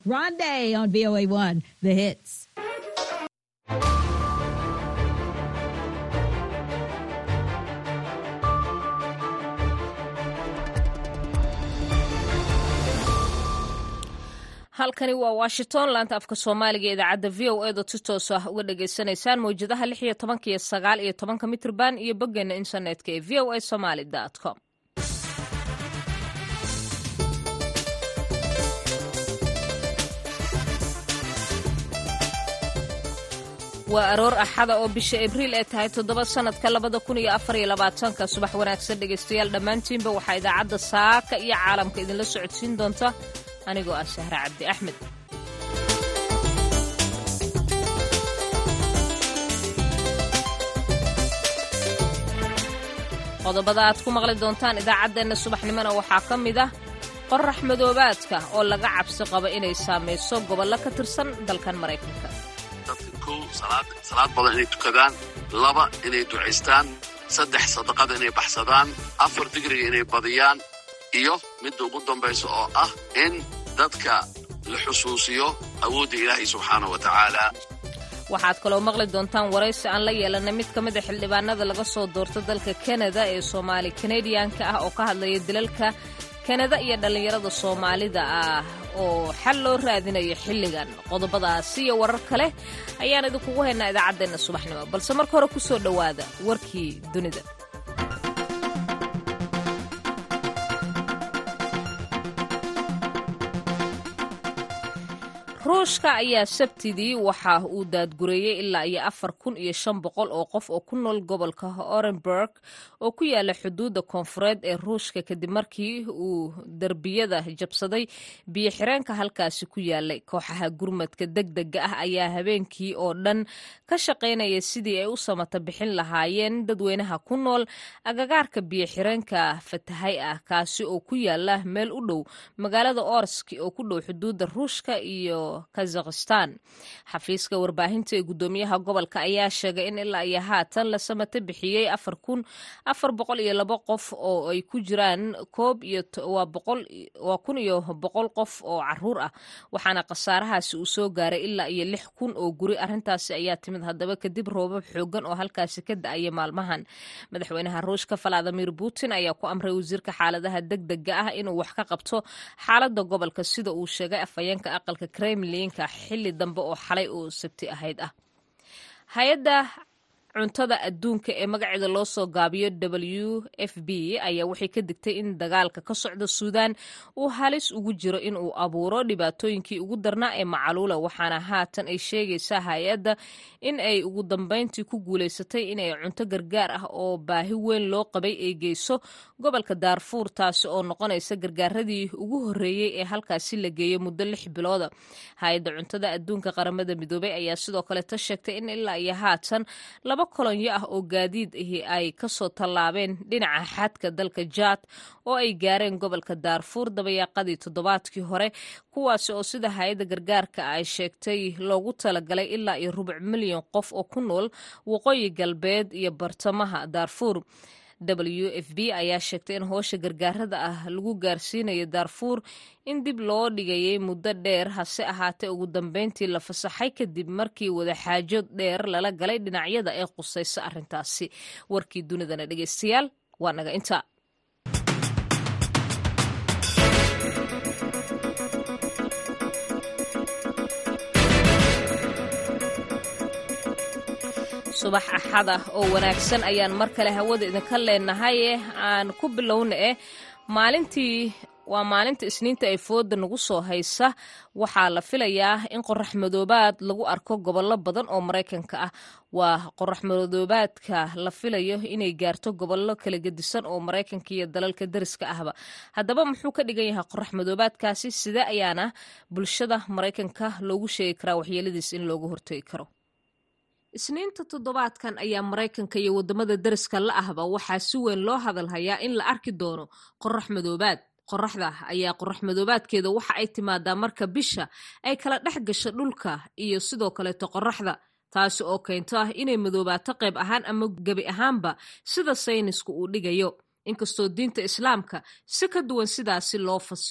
Rondé on VOA1, the hits. halkani waa washington laanta afka soomaaliga ee idaacadda v o eeda si toos ah uga dhagaysanaysaan mawjadaha lix iyo tobanka iyo sagaal iyo tobanka mitrban iyo boggeena internetka ee v o a somaly com waa aroor axada oo bisha abriil ee tahay toddoba sannadka labada kun iyo afar iyo labaatanka subax wanaagsan dhegaystayaal dhammaantiinba waxaa idaacadda saaka iyo caalamka idinla socodsiin doonta anigoo ah sahre cabdi axmed qodobada aad ku maqli doontaan idaacaddeenna subaxnimona waxaa ka mid ah qorax madoobaadka oo laga cabsi qabo inay saamayso gobollo ka tirsan dalkan maraykanka dadka kow salaad badan inay tukadaan laba inay ducaystaan saddex sadaqada inay baxsadaan afar digriga inay badiyaan iyo midda ugu dambaysa oo ah in dadka la xusuusiyo awoodda ilaahay subxaana wa tacaala waxaad kaloo maqli doontaan waraysi aan la yeelanay mid ka mid a xildhibaanada laga soo doorto dalka kanada ee soomaali kanadiyanka ah oo ka hadlaya dilalka kanada iyo dhallinyarada soomaalida ah oo xal loo raadinayo xilligan qodobadaasi iyo warar kale ayaan idinkugu haynaa idaacaddeenna subaxnimo balse marka hore ku soo dhowaada warkii dunida ruushka ayaa sabtidii waxa uu daadgureeyey ilaa iyo afar kun iyo shan boqol oo qof oo ku nool gobolka orenburg oo ku yaala xuduudda koonfureed ee ruushka kadib markii uu derbiyada jabsaday biyo xireenka halkaasi ku yaalay kooxaha gurmadka degdega ah ayaa habeenkii oo dhan ka shaqaynaya sidii ay u samata bixin lahaayeen dadweynaha ku nool agagaarka biyo xireenka fatahay ah kaasi oo ku yaala meel u dhow magaalada orski oo ku dhow xuduudda ruushka iyo kazakhistan xafiiska warbaahinta ee guddoomiyaha gobolka ayaa sheegay in ilaa iyo haatan la samata bixiyey afar kun afar boqol iyo labo qof oo ay ku jiraan koob iyo waa kun iyo boqol qof oo caruur ah waxaana khasaarahaasi uu soo gaaray ilaa iyo lix kun oo guri arrintaasi ayaa timid haddaba kadib roobab xoogan oo halkaasi ka da-aya maalmahan madaxweynaha ruushka valadimir putin ayaa ku amray wasiirka xaaladaha degdega ah inuu wax ka qabto xaaladda gobolka sida uu sheegay afhayeenka aqalka kremlinka xilli dambe oo xalay oo sabti ahayd ah hay-adda cuntada adduunka ee magaceeda loo soo gaabiyo w f b ayaa waxay ka digtay in dagaalka ka socda suudaan uu halis ugu jiro in uu abuuro dhibaatooyinkii ugu darnaa ee macaluula waxaana haatan ay sheegaysaa hay-adda in ay ugu dambeyntii ku guulaysatay inay cunto gargaar ah oo baahi weyn loo qabay ay geyso gobolka daarfuur taasi oo noqonaysa gargaaradii ugu horreeyey ee halkaasi la geeyo muddo lix bilooda hay-adda cuntada adduunka qaramada midoobay ayaa sidoo kaleta sheegtay in ilaa iyo haatan laba kolonyo ah oo gaadiid ahi ay kasoo tallaabeen dhinaca xadka dalka jaad oo ay gaareen gobolka daarfuur dabayaaqadii toddobaadkii hore kuwaasi oo sida hay-adda gargaarka ay sheegtay loogu talagalay ilaa iyo rubuc milyan qof oo ku nool waqooyi galbeed iyo bartamaha daarfuur w f b ayaa sheegtay in hoosha gargaarada ah lagu gaarsiinayo daarfuur in dib loo dhigayay muddo dheer hase ahaatee ugu dambeyntii la fasaxay kadib markii wadaxaajo dheer lala galay dhinacyada ee qusaysa arrintaasi warkii dunidana dhegeystayaal waa naga intaa subax axada oo wanaagsan ayaan mar kale hawada idinka leenahay aan ku bilowna eh maalintii waa maalinta isniinta ay fooda nagu soo haysa waxaa la filayaa in qorax madoobaad lagu arko gobollo badan oo maraykanka ah waa qorax madoobaadka la filayo inay gaarto gobollo kala gedisan oo maraykanka iyo dalalka dariska ahba haddaba muxuu ka dhigan yahay qorax madoobaadkaasi sidee ayaana bulshada maraykanka loogu sheegi karaa waxyeeladiis in looga hortegi karo isniinta toddobaadkan ayaa maraykanka iyo waddamada dariska la ahba waxaa si weyn loo hadalhayaa in la arki doono qorax madoobaad qoraxda ayaa qorax madoobaadkeeda waxa ay timaadaa marka bisha ay kala dhex gasho dhulka iyo sidoo kaleeto qoraxda taasi oo keento ah inay madoobaato qayb ahaan ama gebi ahaanba sida saynisku uu dhigayo inkastoo diinta islaamka si ka duwan sidaasi loo fasiro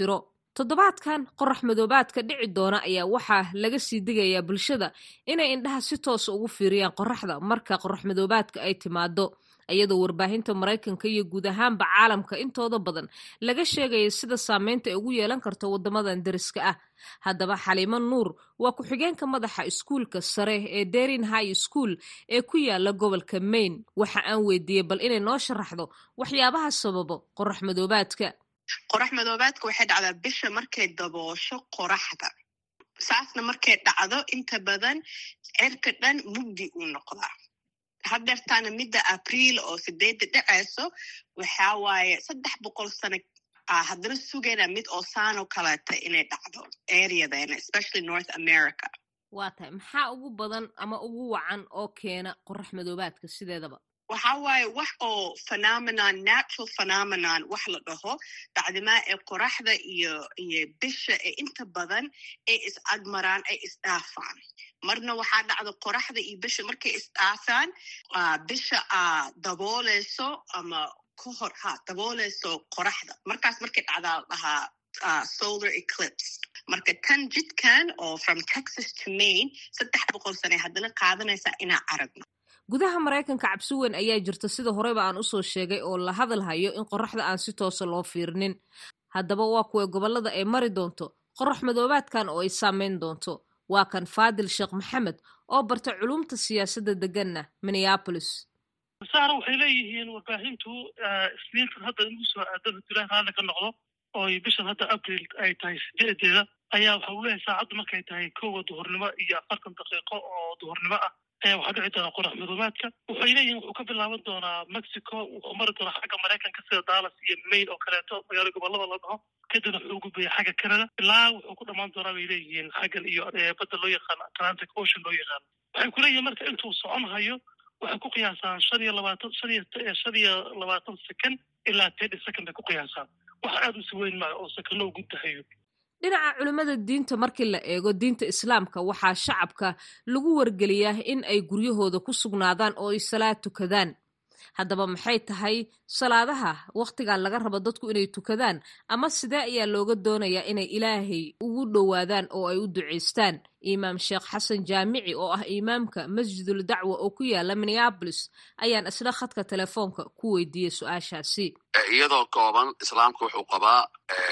toddobaadkan qorax madoobaadka dhici doona ayaa waxaa laga sii digayaa bulshada inay indhaha si toosa ugu fiiriyaan qoraxda marka qorax madoobaadka ay timaado iyadoo warbaahinta maraykanka iyo guud ahaanba caalamka intooda badan laga sheegaya sida saameynta ay ugu yeelan karto waddamadan deriska ah haddaba xaliimo nuur waa ku-xigeenka madaxa iskuulka sare ee derin high school ee ku yaala gobolka maine waxa aan weydiiyey bal inay noo sharaxdo waxyaabaha sababo qorax madoobaadka qorax madoobaadka waxay dhacdaa bisha markay daboosho qoraxda saasna markay dhacdo inta badan cirka dhan mugdi uu noqdaa hadeertaana midda abriil oo sideedda dhacayso waxaa waaye saddex boqol sano haddana sugayna mid oo saano kaleeta inay dhacdo areadeena especially north america waa tahay maxaa ugu badan ama ugu wacan oo keena qorax madoobaadka sideedaba waxa waaye wax oo phenomenon natural phenomenon wax la dhaho bacdimaa ee qoraxda iyo iyo bisha ee inta badan ay is-agmaraan ay isdhaafaan marna waxaa dhacda qoraxda iyo bisha markay isdhaafaan bisha a dabooleyso ama ka hor ha dabooleyso qoraxda markaas markay dhacdaa dhahaa solar eclipse marka tan jidkan oo from texas to maine saddex boqol sane haddana qaadanaysaa inaa aragno gudaha maraykanka cabsi weyn ayaa jirta sida horeyba aan usoo sheegay oo la hadal hayo in qoraxda aan si toosa loo fiirinin haddaba waa kuwa gobollada ay mari doonto qorax madoobaadkan oo ay saameyn doonto waa kan faadil sheekh maxamed oo barta culumta siyaasadda deganna minneapolis saara waxay leeyihiin warbaahintu isniintan hadda in ugu soo aadan ilaah raalli ka noqdo oo bishan hadda abril ay tahay sideedeeda ayaa waxa uu leeyahay saacaddu markay tahay kowa duhurnimo iyo afartan daqiiqo oo duhurnimo ah ayaa waxaa dhici doonaa qorax madoobaadka waxay leeyihin wuxuu ka bilaaban doonaa mexico wuxuu mari doonaa xagga maraykanka sida dallas iyo maine oo kaleeto magaalo gobolada la dhaho kadibna wuxuu u gudbaya xagga canada ilaa wuxuu ku dhammaan doonaa bay leeyihiin xaggan iyo badda loo yaqaano atlantic ocean loo yaqaano waxay ku leeyihin marka intuu socon hayo waxay ku qiyaasaan shan iyo labaatan shan iyo shan iyo labaatan second ilaa thirty second bay ku qiyaasaan wax aada u si weyn maayo oo sakano u guddahayo dhinaca culimmada diinta markii la eego diinta islaamka waxaa shacabka lagu wargeliyaa in ay guryahooda ku sugnaadaan oo ay salaad tukadaan haddaba maxay tahay salaadaha wakhtigan laga rabo dadku inay tukadaan ama sidee ayaa looga doonayaa inay ilaahay ugu dhowaadaan oo ay u ducaystaan imaam sheekh xasan jaamici oo ah imaamka masjidul dacwa oo ku yaala minneabolis ayaan isla khadka telefoonka ku weydiiyey su-aashaasi iyadoo kooban islaamka wuxuu qabaa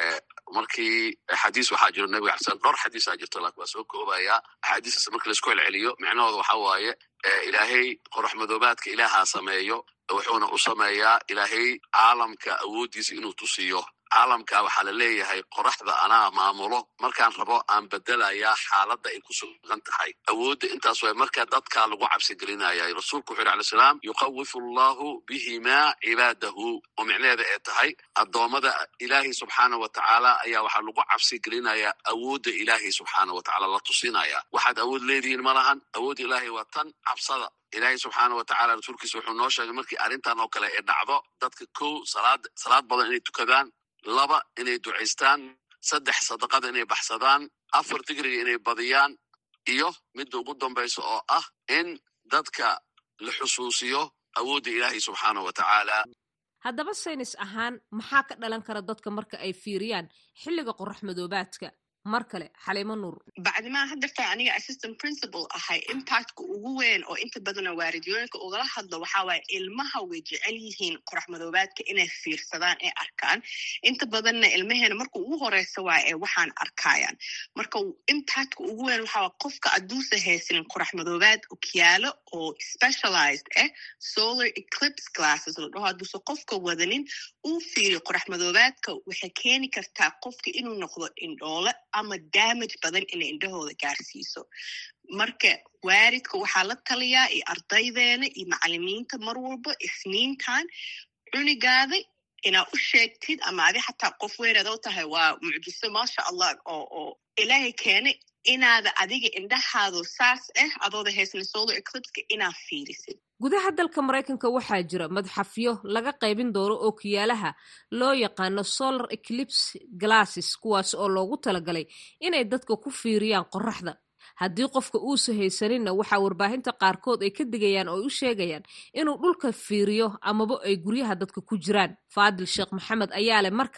markii xadiis waxaa jiro nabiga xasan dhowr xadiisaa jirto laakin waa soo koobaya axaadiistaas markii laisku celceliyo micnahooda waxa waaye ilaahay qorax madoobaadka ilaahaa sameeyo wuxuuna u sameeyaa ilaahay caalamka awooddiisa inuu tusiyo caalamka waxaa la leeyahay qoraxda anaa maamulo markaan rabo aan bedelayaa xaaladda ay ku sugan tahay awoodda intaas way marka dadkaa lagu cabsi gelinaya rasuulku wuxu yhi alay salaam yuqawifu allahu bihimaa cibaadahu oo micnaheeda ee tahay addoommada ilaahay subxaana wa tacaala ayaa waxaa lagu cabsi gelinayaa awoodda ilaahay subxaana wa tacala la tusinaya waxaad awood leedihiin ma lahan awoodda ilaahay waa tan cabsada ilaahay subxaana wa tacala rasuulkiisa wuxuu noo sheegay markii arrintan oo kale ay dhacdo dadka kow salaad salaad badan inay tukadaan laba inay ducaystaan saddex sadaqada inay baxsadaan afar digriga inay badiyaan iyo midda ugu dambaysa oo ah in dadka la xusuusiyo awoodda ilaahay subxaana wa tacaala haddaba saynis ahaan maxaa ka dhalan kara dadka marka ay fiiriyaan xilliga qorax madoobaadka mar kale xaliimo nuur bacdimaa haddeerta aniga assistant principal ahay impactka ugu weyn oo inta badana waaridiyooyinka ugala hadlo waxaa waaye ilmaha way jecel yihiin qorax madoobaadka inay fiirsadaan ee arkaan inta badanna ilmaheena marka ugu horeysa waa ee waxaan arkayaan marka impactka ugu weyn waxaa waa qofka adduusa haysanin qorax madoobaad okyaalo oo specialized ah solar eclipse classes la dhaho hadduusa qofka wadanin uu fiiriyo qorax madoobaadka waxay keeni kartaa qofka inuu noqdo indhoole ama damage badan inay indhahooda gaarsiiso marka waaridka waxaa la taliyaa iyo ardaydeena iyo macalimiinta mar walba isniintan cunigaada inaa u sheegtid ama adi xataa qof weynaad u tahay waa mucjiso maasha allah oo oo ilaahay keenay inaada adiga indhahaado saas ah adooda haysana solar eclipska inaa fiirisid gudaha dalka maraykanka waxaa jira madxafyo laga qaybin doono oo kiyaalaha loo yaqaano solar eclipse glasses kuwaas oo loogu talagalay inay dadka ku fiiriyaan qoraxda haddii qofka uusa haysaninna waxaa warbaahinta qaarkood ay ka digayaan oo u sheegayaan inuu dhulka fiiriyo amaba ay guryaha dadka ku jiraan faadil sheekh maxamed ayaa leh mar kale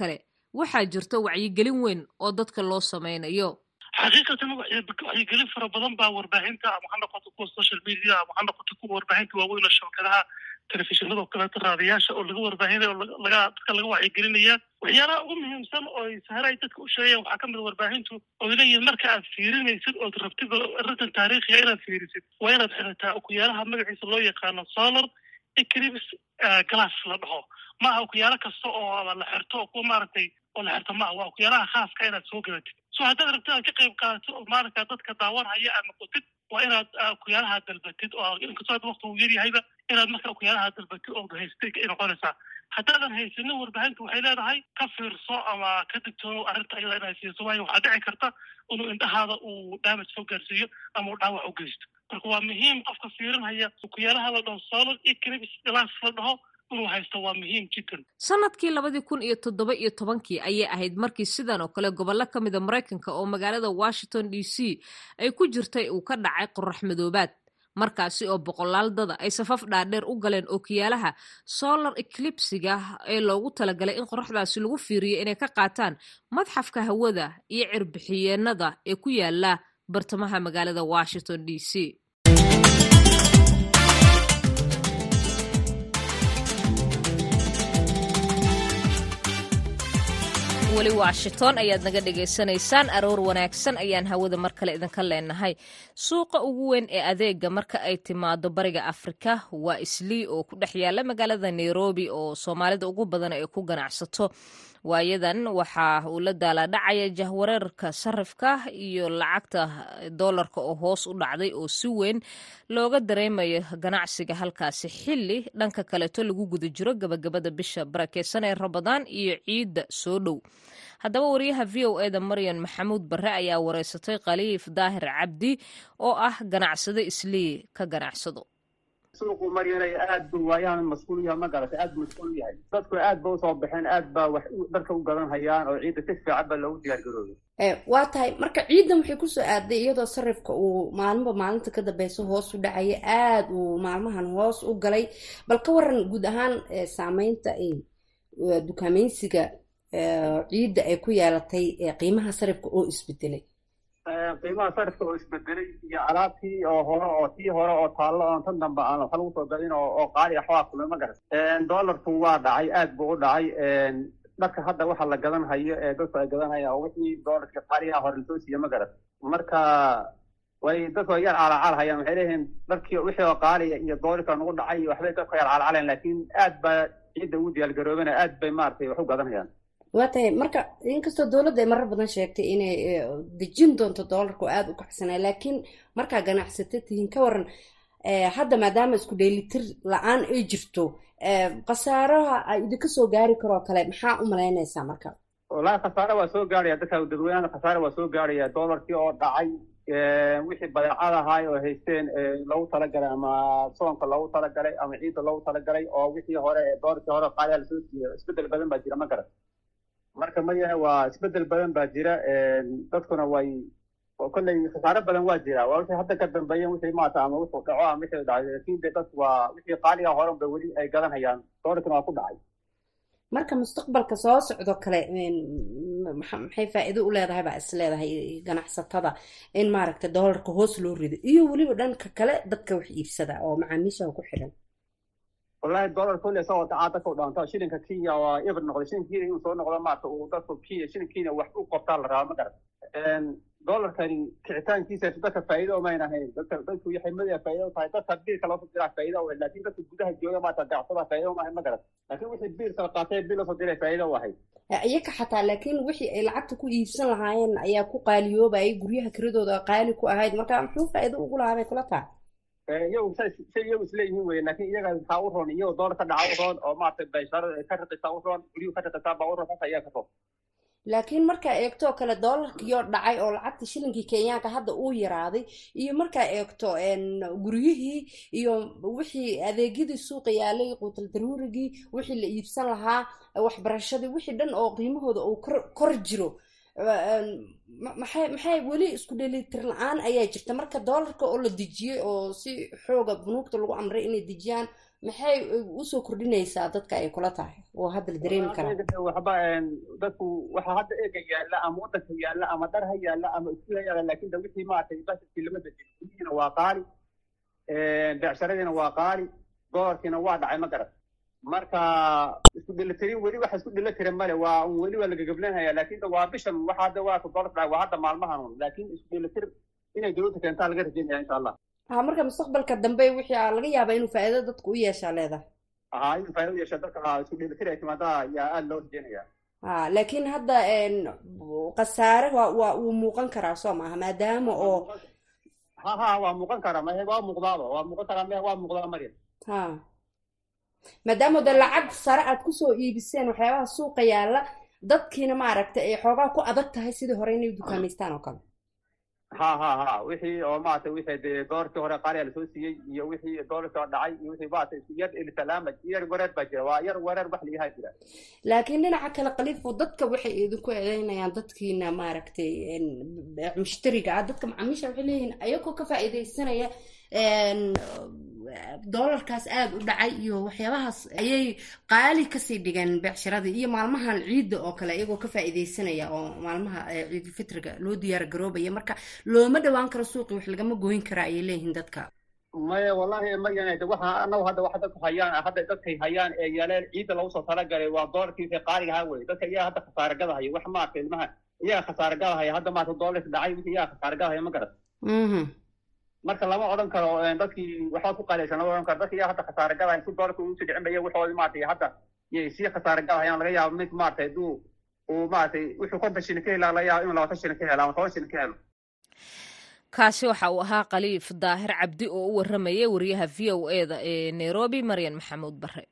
waxaa jirta wacyigelin weyn oo dadka loo samaynayo xaqiiqatan waxyigelin fara badan baa warbaahinta ama ha noqoto kuwa social media ama ha noqoto kuwa warbaahinta waaweyn oo shabakadaha telefishinada oo kaleeto raadiyaasha oo laga warbaahinaya oo laga dadka laga wacyigelinaya waxyaalaha ugu muhiimsan oo sahre ay dadka u sheegayaan waxaa kamid a warbaahintu oo leeyihin marka aad fiirinaysid ood rabtid arrintan taariikhiga inaad fiirisid waa inaad xirataa okuyaalaha magaciisa loo yaqaano solar eclipse glass la dhaho maaha okuyaalo kasta oo la xirto oo kuwa maaragtay oo la xirto maaha waa okuyaalaha khaaska inaad soo gadatid so haddaad rabtid aad ka qayb qaadato oo maalinkaa dadka daawanhaya aad noqotid waa inaad okuyaalaha dalbatid oo inkastoo hadda wakti uu yaryahayba inaad marka okuyaalaha dalbatid oo haystay ay noqonaysaa haddaadan haysanin warbaahintu waxay leedahay ka fiirso ama ka digtoono arrinta ayada inaad siiso waayo waxaa dhici karta inuu indhahaada uu damage soo gaarsiiyo ama uu dhaawac u geysto marka waa muhiim qofka fiirinhaya okuyaalaha la dhaho solid eclipse glass la dhaho inuu haysto waa muhiim jiddan sanadkii labadii kun iyo toddoba iyo tobankii ayay ahayd markii sidan oo kale gobollo ka mida maraykanka oo magaalada washington d c ay ku jirtay uu ka dhacay qorax madoobaad markaasi oo boqolaal dada ay safaf dhaadheer u galeen ookiyaalaha solar eclipsiga ee loogu talagalay in qoraxdaasi lagu fiiriyo inay ka qaataan madxafka hawada iyo cirbixiyeenada ee ku yaala bartamaha magaalada washington d c weli washington ayaad naga dhagaysanaysaan aroor wanaagsan ayaan hawada mar kale idinka leenahay suuqa ugu weyn ee adeega marka ay timaado bariga afrika waa islii oo ku dhex yaala magaalada nairobi oo soomaalida ugu badan ay ku ganacsato waayadan waxa uu la daalaadhacaya jahwareerka sarifka iyo lacagta doolarka oo hoos u dhacday oo si weyn looga dareemayo ganacsiga halkaasi xili dhanka kaleeto lagu guda jiro gabagabada bisha barakeysan ee rabadaan iyo ciidda soo dhow haddaba wariyaha v o eda maryan maxamuud barre ayaa wareysatay khaliif daahir cabdi oo ah ganacsado islii ka ganacsado suuqu maryanay aad buu waayahan mas-uul yahay ma garatay aad buu mas-uul yahay dadku aad ba usoo baxeen aad baa wax dadka u gadan hayaan oo ciidda si fiican baa loogu diyaar garoobay waa tahay marka ciidan waxay kusoo aaday iyadoo sarifka uu maalinba maalinta ka dambeysa hoos u dhacaya aad uu maalmahan hoos u galay bal ka waran guud ahaan saameynta dukaameynsiga ciidda ay ku yeelatay qiimaha sarifka oo isbedelay qiimaha sarifka oo isbedelay iyo alaabtii oo hore oo tii hore oo taallo oon tan dambe aan waxa lagu soo gadin oo qaali ah waa kulay ma garat dollarku waa dhacay aad buu u dhacay dharka hadda waxa la gadan hayo ee dadku ay gadan hayaan oo wixii dollarka qaaliyaha hore lasoo siiye ma garat marka way dadku ay yar calacal hayaan waxay leeyihiin dharkii wixii oo qaaliya iyo doolarka nagu dhacay waxbay dadku yar calcaleen laakiin aad baa ciidda ugu diyaargaroobana aad bay maaragtay wax u gadan hayaan waa tahay marka inkastoo dowladda ay marar badan sheegtay inay dejin doonto doolarka oo aada u kaxsanaa laakiin markaa ganacsato tihiin ka waran hadda maadaama isku dheelitir la-aan ay jirto khasaaraha ay idinka soo gaari karoo kale maxaa u malaynaysaa marka wallaahi khasaare waa soo gaaraya dadka dadweynaha khasaare waa soo gaaraya doolarkii oo dhacay wixii badeecad ahaay oo haysteen loogu talagalay ama soonka loogu talagalay ama ciidda loogu talagalay oo wixii hore doolarkii hore qaaliya lasoo siiyo isbedel badan baa jira ma garan marka mayaha waa isbedel badan baa jira dadkuna way kolley khasaare badan waa jira waa wixii hadda ka dambeeyen wixii maata ama wuxuu dhaco ama wixii dhacay laakiin de dadku waa wixii qaaliga hore ba weli ay gadan hayaan doolarkina waa ku dhacay marka mustaqbalka soo socdo kale maxay faa'iido u leedahay baa is leedahay ganacsatada in maaragtay doolarka hoos loo rido iyo weliba dhanka kale dadka wax iibsada oo macaamiishaha ku xiran wallahi dollar kolle isagoo dhacaa dadka u dhaanto shilinka kenya waa ibr noqday shilinka kenya inuu soo noqdo maarta uu dadku kenya shilinka kenya wax u qabtaa la rabaa ma garan dollarkani kicitaankiisa dadka faa'iido umayn ahayn dadka dadku waxay madaxa faa'iido u tahay dadka biilka loo soo diraa faa'iido u laakiin dadka gudaha jooga maarta ganacsada faa'iido uma ahayn ma garan laakiin wixii biilka la qaatay biil loo soo diray faa'iido u ahayd iyaka xataa laakiin wixii ay lacagta ku iibsan lahaayeen ayaa ku qaaliyoobayay guryaha kiradooda qaali ku ahayd marka muxuu faa'iido ugu lahaa bay kula tahay iyagu say iyagu isleeyihiin weye laakiin iyaga waxaa u roon iyagoo doolar ka dhaca u roon oo maaragtay bayshaarada ka raqisaa u roon guryuhu ka raqisaa baa u roon saas ayaa ka roon laakiin markaa eegto kale doolarkiioo dhacay oo lacagta shilinkii kenyaanka hadda uu yaraaday iyo markaa eegto guryihii iyo wixii adeegyadii suuqa yaalay quutal daruurigii wixii la iibsan lahaa waxbarashadii wixii dhan oo qiimahooda uu kor jiro maxay maxay weli isku dhelitir la-aan ayaa jirta marka doolarka oo la dejiyey oo si xooga bunuugta lagu amray inay dejiyaan maxay usoo kordhinaysaa dadka ay kula tahay oo hadda la dareemi karaa waxba dadku waxa hadda eega yaalla ama wadanka yaalla ama dhar ha yaalla ama isku ha yaalla laakiin da wixii maaragtay basharkii lama bedeli guryihiina waa qaali becsharadiina waa qaali dolarkiina waa dhacay ma garan marka isku dhelatirin weli waxa isku dhelatirin male waa weli waa lagagablanhaya laakiin waa bishan waxa hadda waa dolar dhacay waa hadda maalmahan un laakiin isku dhelatir inay dowladda keentaa laga rajaynaya insha allah ha marka mustaqbalka dambe wixii aa laga yaabaa inuu faa'iido dadku u yeeshaa leedahay ha inuu faa'iido u yeesha dadka isku dhelatir ay timaadaa yaa aada loo rajaynaya ha laakiin hadda khasaare waa waa uu muuqan karaa soo maaha maadaama oo ha ha waa muuqan karaa ma waa muuqdaaba waa muuqan karaa me waa muuqdaa maryam ha maadaama de lacag sare aad kusoo iibiseen waxyaabaha suuqa yaalla dadkiina maaragtay ay xoogaa ku adag tahay sidii hore inay dukaamaystaan oo kale ha ha ha wixii oo maaragtay wixii dee doorkii hore qaaliya lasoo siiyey iyo wixii doorkii oo dhacay iyo wixii maaragtay isku yar elisalaama yar wareer baa jira waa yar wareer wax liyahaa jira laakiin dhinaca kale khaliifo dadka waxay idinku eedeynayaan dadkiina maaragtay mushtariga ah dadka macaamiisha waxay leeyihiin ayagoo ka faa'iidaysanaya doolarkaas aada u dhacay iyo waxyaabahaas ayay qaali kasii dhigeen becsharadii iyo maalmahan ciidda oo kale iyagoo ka faa'iidaysanaya oo maalmaha ciidulfitriga loo diyaar garoobaya marka looma dhawaan karo suuqii wax lagama gooyin karaa ayay leeyihiin dadka maya wallahi mayan waxa anagu hadda waxa dadku hayaan hadda dadkay hayaan ee yaaleen ciidda lagu soo talagalay waa doolarkii wixii qaaliga ahaa wey dadka iyaga hadda khasaare gadahaya wax maaragtay ilmaha iyaga khasaare gadahaya hadda maaragtay doolarka dhacay wixii iyaga khasaare gadahaya ma garat marka lama odhan karo dadkii waxba ku qaaleysan lama odhan karo dadki iyaga hadda khasaare gadahaya si doolarka ugu sii dhicin baya waxoodii maaragtay hadda yay sii khasaare gadahayaan laga yaabo mid maaragtay hadduu uu maaragtay wuxuu konton shilin ka helaa laga yaabo inuu labaatan shilin ka helo ama toban shilin ka helo kaasi waxa uu ahaa khaliif daahir cabdi oo u waramayay wariyaha v o e da ee nairobi maryan maxamuud bare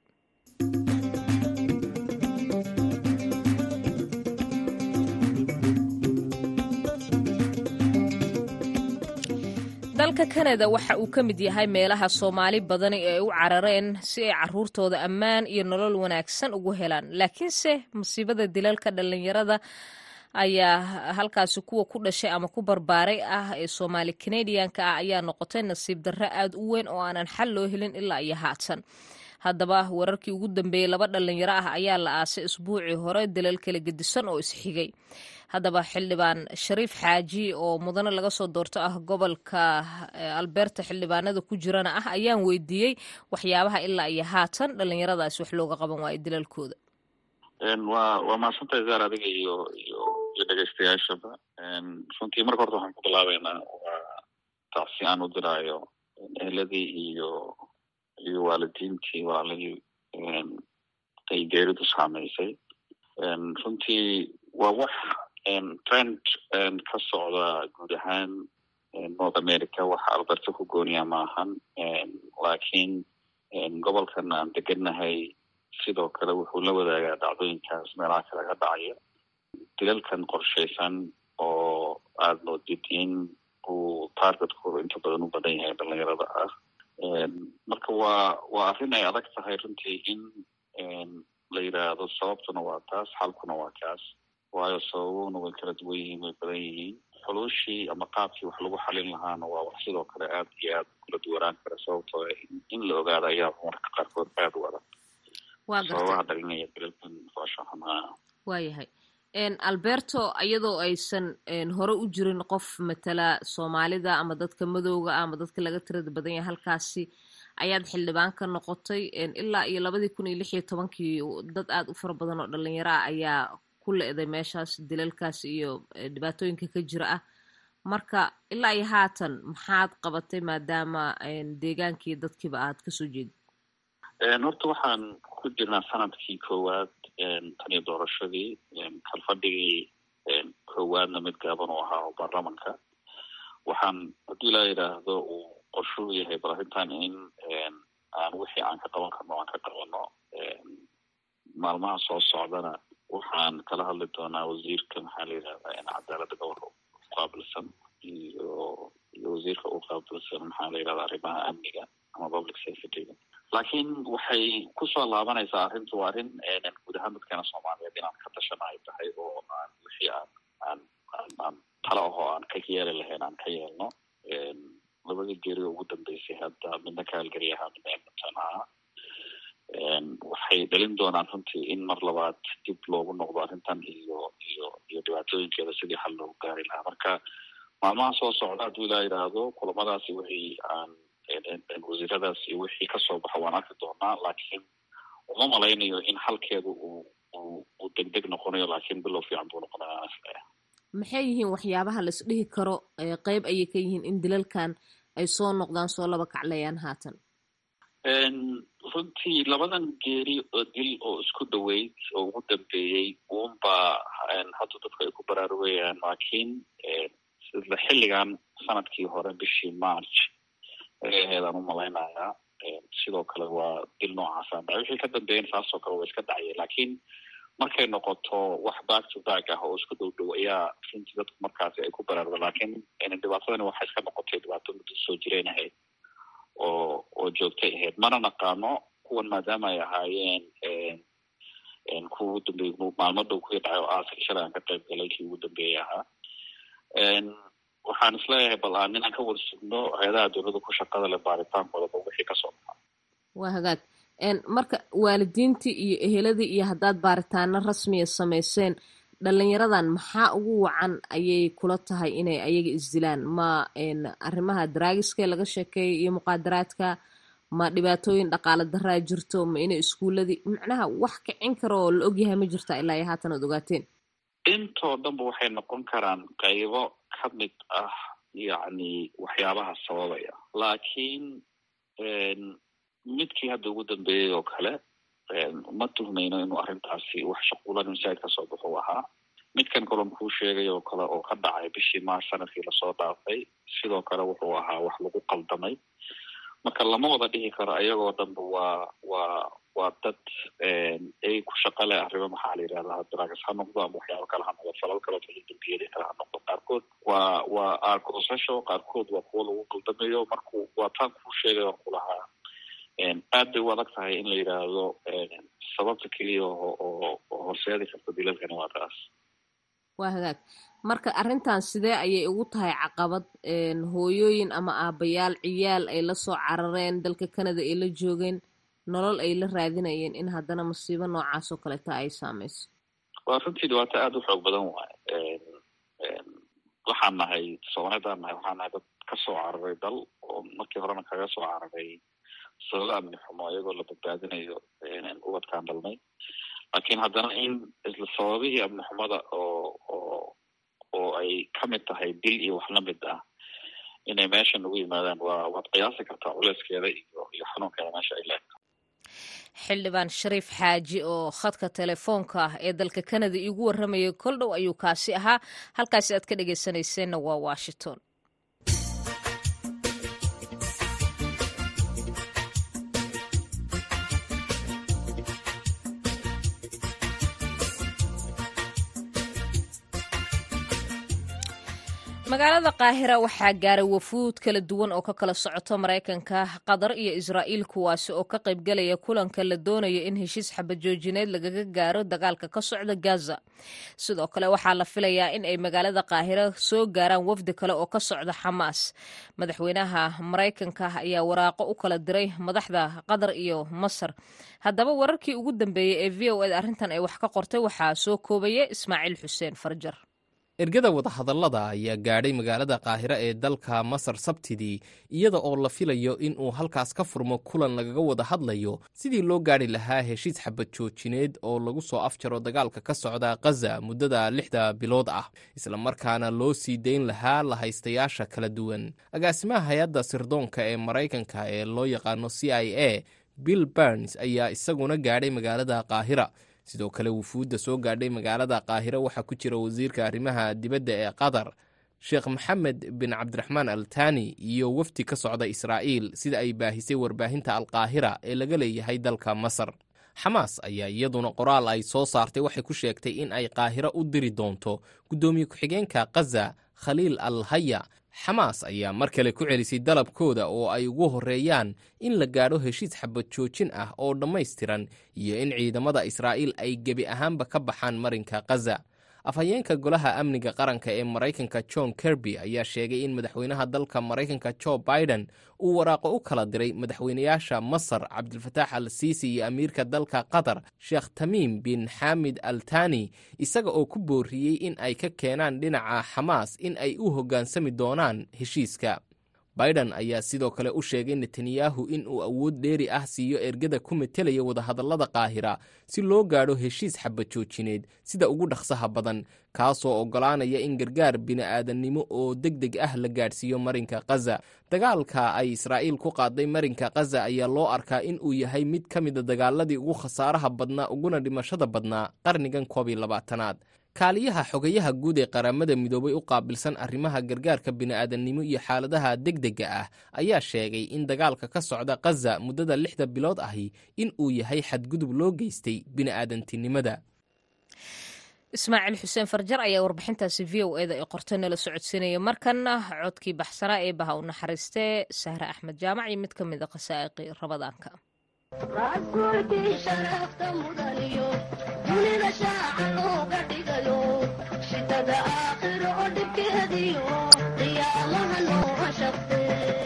dalka kanada waxa uu ka mid yahay meelaha soomaali badani ee u carareen si ay caruurtooda ammaan iyo nolol wanaagsan ugu helaan laakiinse musiibada dilalka dhallinyarada ayaa halkaasi kuwa ku dhashay ama ku barbaaray ah ee soomaali kanadiyanka ah ayaa noqotay nasiib darro aad u weyn oo aanan xal loo helin ilaa iyo haatan haddaba wararkii ugu dambeeyey laba dhallinyaro ah ayaa la aasay isbuucii hore dalal kala gedisan oo isxigay haddaba xildhibaan shariif xaaji oo mudane laga soo doorto ah gobolka alberta xildhibaanada ku jirana ah ayaan weydiiyey waxyaabaha ilaa iyo haatan dhallinyaradaasi wax looga qaban waayo dilalkooda waa waa mahadsantahay zaar adiga iyo iyo iyo dhegeystayaashaba runtii marka horta waxaan ku bilaabeynaa waa tacsi aan u diraayo eheladii iyo iyo waalidiintii walaalihii ay geeridu saameysay runtii waa wax trend ka socda guud ahaan north america waxa alberta ku gooniya maahan laakiin gobolkan aan degennahay sidoo kale wuxuu la wadaagaa dhacdooyinkaas meelaha kale ka dhacaya dilalkan qorshaysan oo aada moodid in uu targetkooda inta badan u badan yahay dhalinyarada ah marka waa waa arrin ay adag tahay runtii in la yidhaahdo sababtuna waa taas xalkuna waa kaas waayo sababuna way kala duwan yihiin way badan yihiin xuluushii ama qaabkii wax lagu xalin lahaana waa wax sidoo kale aad iyo aad kula duwanaan kara sababtoo in la ogaado ayaa marka qaarkood aad u adag sababaha dhalinaya dilalkan fooshaxumaa waayahay alberto iyadoo aysan hore u jirin qof matala soomaalida ama dadka madowga ah ama dadka laga tirada badan yahay halkaasi ayaad xildhibaan ka noqotay ilaa iyo labadii kun iyo lix iyo tobankii dad aada u fara badan oo dhalinyaro ah ayaa ku le-day meeshaas dilalkaas iyo dhibaatooyinka ka jira ah marka ilaa iyo haatan maxaad qabatay maadaama deegaankii dadkiiba aad kasoo jeedid horta waxaan ku jirnaa sanadkii koowaad tan iyo doorashadii kalfadhigii koowaadna mid gaaban uu ahaa oo baarlamanka waxaan haddii laa yidhaahdo uu qorshuu yahay bal arrintan in aan wixii aan ka qaban karno aan ka qabano maalmaha soo socdana waxaan kala hadli doonaa wasiirka maxaa la yidhahdaa cadaaladda gobolka uqaabilsan iyo iyo wasiirka u qaabilsan maxaa la yidhahdaa arrimaha amniga ama public safetyga laakiin waxay kusoo laabanaysaa arrintu waa arrin guud ahaan dadkeena soomaaliyeed inaan ka tashana ay tahay oo aan wixii aan aan aan aan talo ahoo aan ka yeeli lahayn aan ka yeelno labadii geeri oo ugu dambeysay hadda midna kaalgari ahaa midna edmonton ahaa waxay dhalin doonaan runtii in mar labaad dib loogu noqdo arrintan iyo iyo iyo dhibaatooyinkeeda sidii xal loogu gaari lahaa marka maalmaha soo socda hadduu ilaa yidhaahdo kulamadaasi wixii aan wasiiradaas iyo wixii kasoo baxa waan arki doonaa laakiin uma malaynayo in xalkeedu uu uu uu deg deg noqonayo laakiin bilow fiican buu noqonaya maxay yihiin waxyaabaha la isdhihi karo qeyb ayay ka yihiin in dilalkan ay soo noqdaan soo laba kaclayaan haatan runtii labadan geeri oo dil oo isku dhaweyd oo ugu dambeeyey uunbaa hadda dadku ay ku baraarugayaan laakiin sida xilligan sanadkii hore bishii march eedaan u malaynayaa sidoo kale waa dil noocaasaan dhacay wixii ka dambeeyan saasoo kale waa iska dhacya laakiin markay noqoto wax back to back ah oo isku dhow dhow ayaa runtii dadku markaasi ay ku baraaruga laakiin dhibaatadani waxay iska noqotay dhibaato muddo soo jireen ahayd oo oo joogtay ahayd mana naqaano kuwan maadaama ay ahaayeen kuwa ugu dambeeyey maalmo dhow kuwii dhacay oo aaska shalay aan ka qayb galay kii ugu dambeeyey ahaa waxaan isleeyahay bal aan inaan ka wada sugno hay-adaha dowladda ku shaqada leh baaritaankoodaba wixii kasoo baxa waa hagaag marka waalidiintii iyo eheladii iyo haddaad baaritaano rasmiya samayseen dhalinyaradan maxaa ugu wacan ayay kula tahay inay ayaga isdilaan ma arrimaha daraagiska laga sheekeeyo iyo muqaadaraadka ma dhibaatooyin dhaqaale daraa jirto ma inay iskuuladii macnaha wax kicin karo oo la ogyahay ma jirta ilaa iyo haatan oad ogaateen intoo dhanba waxay noqon karaan qaybo ka mid ah yacni waxyaabaha sababaya laakiin midkii hadda ugu dambeeyey oo kale ma tuhmayno inuu arrintaasi wax shaquulan masaajid kasoo baxu ahaa midkan kalon kuu sheegay oo kale oo ka dhacay bishii maars sanadkii lasoo dhaafay sidoo kale wuxuu ahaa wax lagu qaldamay marka lama wada dhihi karo ayagoo dhanba waa waa waa dad ay ku shaqa leh arrimo maxaa la yidhahdaa dragas ha noqdo ama waxyaabo kale ha noqdo falal kaloo kala dambiyada kale ha noqdo qaarkood waa waa argosasho qaarkood waa kuwo lagu qaldamayo marku waa taan kuu sheegay oo kulahaa aad bay u adag tahay in la yidhaahdo sababta keliya oo oo horseedi karta dilalkani waa taas waa hagaag marka arrintan sidee ayay ugu tahay caqabad hooyooyin ama aabayaal ciyaal ay la soo carareen dalka canada ay la joogeen nolol ay la raadinayeen in haddana masiibo noocaas oo kaleta ay saameyso waa runtii dhibaato aada u xoog badan waaye waxaan nahay soomaalidaan nahay waxaan nahay dad kasoo cararay dal oo markii horena kaga soo cararay sababo amni xumo iyagoo la badbaadinayo ubadkaan dhalnay laakiin haddana in isla sababihii amni xumada oo oo oo ay kamid tahay dil iyo wax lamid ah inay meeshan ugu yimaadaan waa waad qiyaasi kartaa culeyskeeda iyo iyo xanuunkeeda meesha ay leegto xildhibaan shariif xaaji oo khadka telefoonka ah ee dalka canada iigu warramayay kol dhow ayuu kaasi ahaa halkaasi aad ka dhegeysanayseena waa washington magaalada qaahira waxaa gaaray wafuud kala duwan oo ka kala socoto maraykanka qatar iyo israa'iil kuwaasi oo ka qaybgalaya kulanka la doonayo in heshiis xabadjoojineed lagaga gaaro dagaalka ka socda gaza sidoo kale waxaa la filayaa in ay magaalada qaahira soo gaaraan wafdi kale oo ka socda xamaas madaxweynaha maraykanka ayaa waraaqo u kala diray madaxda qatar iyo masar haddaba wararkii ugu dambeeyey ee v o ed arrintan ay wax ka qortay waxaa soo koobaya ismaaciil xuseen farjar ergada wadahadallada ayaa gaadhay magaalada qaahiro ee dalka masar sabtidii iyada oo la filayo in uu halkaas ka furmo kulan lagaga wada hadlayo sidii loo gaadhi lahaa heshiis xabad joojineed oo lagu soo afjaro dagaalka ka socda khaza muddada lixda bilood ah islamarkaana loo sii dayn lahaa lahaystayaasha kala duwan agaasimaha hay-adda sirdoonka ee maraykanka ee loo yaqaano c i a bill barns ayaa isaguna gaadhay magaalada qaahira sidoo kale wufuudda soo gaadhay magaalada qaahiro waxaa ku jira wasiirka arrimaha dibadda ee qatar sheekh maxamed bin cabdiraxmaan al tani iyo wafdi ka socda israa'iil sida ay baahisay warbaahinta alqaahira ee laga leeyahay dalka masar xamaas ayaa iyaduna qoraal ay soo saartay waxay ku sheegtay in ay qaahiro u diri doonto guddoomiye ku-xigeenka khaza khaliil al haya xamaas ayaa mar kale ku celisay dalabkooda oo ay ugu horreeyaan in la gaadho heshiis xabad joojin ah oo dhammaystiran iyo in ciidamada israa'iil ay gebi ahaanba ka baxaan marinka khaza afhayeenka golaha amniga qaranka ee maraykanka john kerby ayaa sheegay in madaxweynaha dalka maraykanka jo biden uu waraaqo u kala diray madaxweynayaasha masar cabdilfataax al siisi iyo amiirka dalka qatar sheekh tamiim bin xamid al tani isaga oo ku booriyey in ay ka keenaan dhinaca xamaas in ay u hoggaansami doonaan heshiiska biden ayaa sidoo kale u sheegay netanyahu in uu awood dheeri ah siiyo ergada ku metelaya wadahadallada qaahira si loo gaadho heshiis xabadjoojineed sida ugu dhaqsaha badan kaasoo oggolaanaya in gargaar bini'aadannimo oo deg deg ah la gaadhsiiyo marinka khaza dagaalka ay israa'iil ku qaaday marinka khaza ayaa loo arkaa in uu yahay mid ka mida dagaaladii ugu khasaaraha badnaa uguna dhimashada badnaa qarnigan koob iyo labaatanaad kaaliyaha xogayaha guud ee qaramada midoobay u qaabilsan arrimaha gargaarka bini'aadannimo iyo xaaladaha degdega ah ayaa sheegay in dagaalka ka socda khaza muddada lixda bilood ahi in uu yahay xadgudub loo geystay bini'aadantinimada ismaaciil xuseen farjar ayaa warbixintaasi v o eda ee qortay nala socodsiinaya markanna codkii baxsanaa ee baha u naxariistee sahre axmed jaamac iyo mid ka mid a khasaa'iqii rabadaanka rasuulkii sharafta mudaniyo dunida shaaca looga dhigayo shidada aakhiro oo dhibkeediyo qiyaamaha nooga shaqde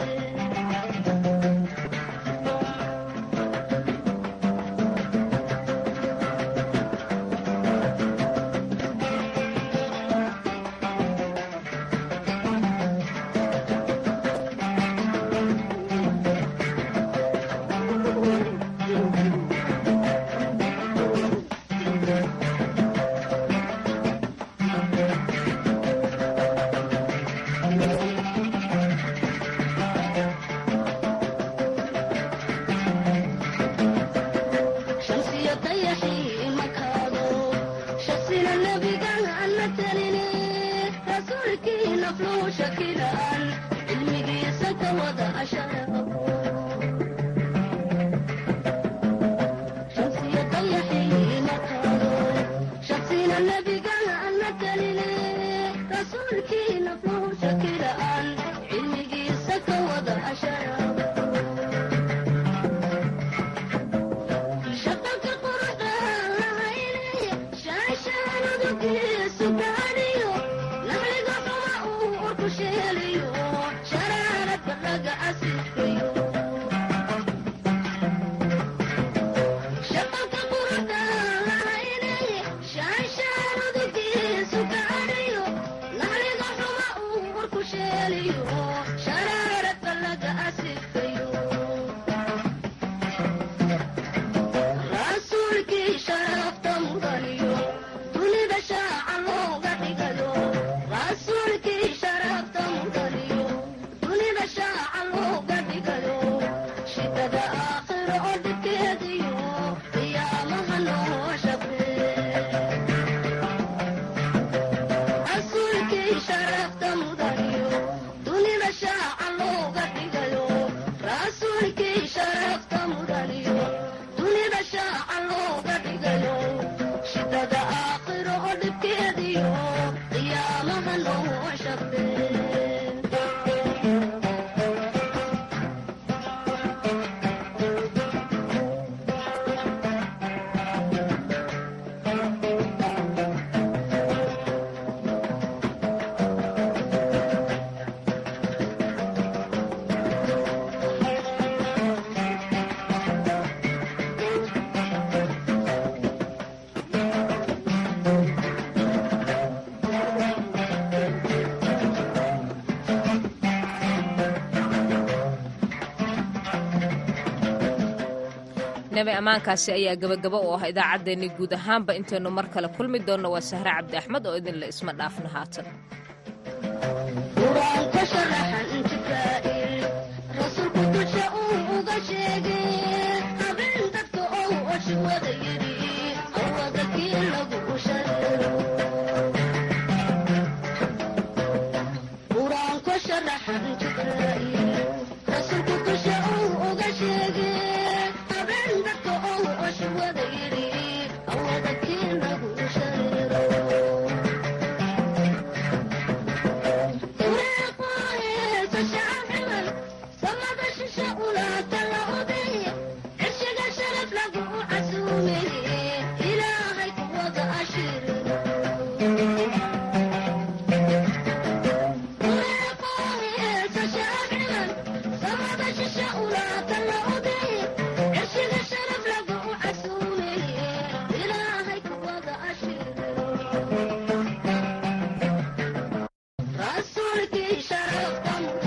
nabi ammaankaasi ayaa gabagaba u ah idaacaddeenni guud ahaanba intaynu mar kale kulmi doonno waa sahre cabdi axmed oo idinle isma dhaafna haatan qur-aanka sharaxan jibraa'il rasuulku dusha uu uga sheegay habeen dadka ou oshi wada yidhi awada kii lagu shareero qur-aanka sharaxan jibraa'il